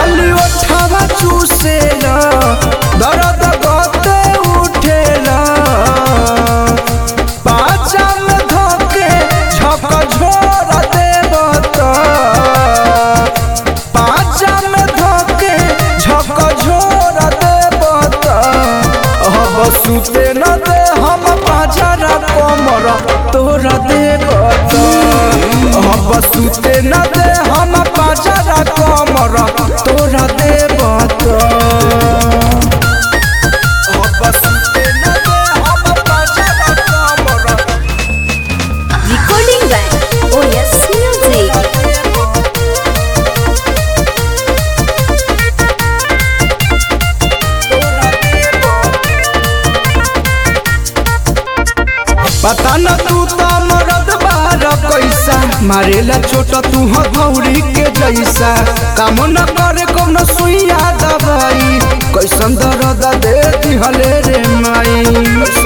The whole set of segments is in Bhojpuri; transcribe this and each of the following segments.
खाली ओठवा चूसेला दर्द गते उठेला पाचा में धोके झक झोर देवत पाचा में धोके झक झोर देवत अब सुते न दे हम पाजरा कमर तोरा देवत अब सुते न दे हम पाजरा कमर तोरा देवत अब सुते न दे हम पाजरा कमर Recording by OS Music. पता न तू तो मरद बार कैसा मारेला छोट तू हथौड़ी के जैसा काम न करे कौन सुइया दवाई कैसन दर्द दे दिहले रे माई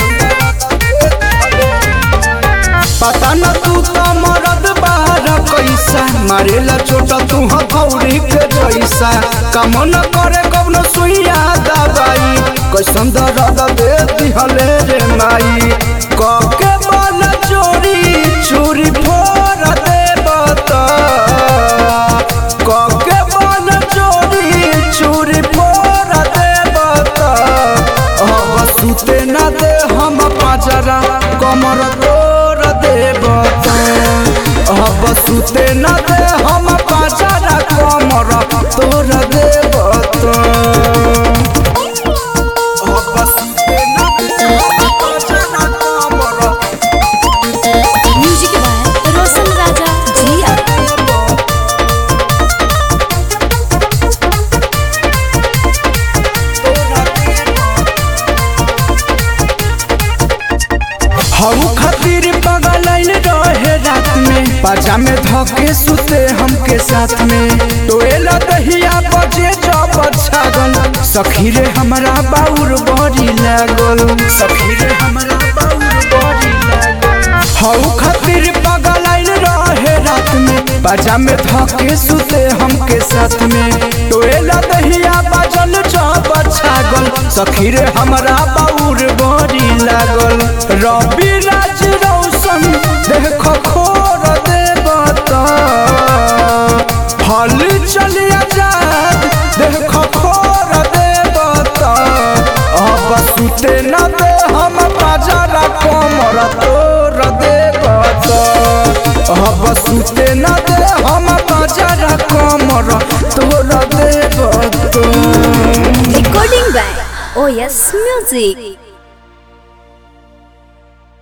पता न तू तो मरद बार कैसा मारेला छोट तू हथौड़ी के जैसा काम न करे कौन सुइया दवाई कैसन दर्द दे दिहले रे माई कके बल चोरी चोरी फोर दे बता कके बल चोरी चोरी फोर दे बता अब सुते न दे हम पाजरा कमर तोर दे बता अब सुते न दे हम पाजरा कमर तोर दे बता अब सुते न दे हम पाजरा कमर Music by Roshan Raja Jia. हऊ खातिर पगलाइल रहे रात में पाजा में धके सुते हमके साथ में टोएला दहिया बजे जब छागल सखी रे हमरा बाउर बड़ी लागल सखी रे हमरा बाउर बड़ी लागल हऊ खातिर पगलाइल रहे रात में पाजा में धके सुते हमके साथ में टोएला दहिया बजल जब छागल सखी रे हमरा बाउर बड़ी लागल रवि राज रौशन देख खोर देवता हल चलिया जात देख खोर देवता अब सुते न दे हम बाजारा कमर तोर देवता अब सुते न दे हम बाजारा कमर तोर देवता Recording by OS Music.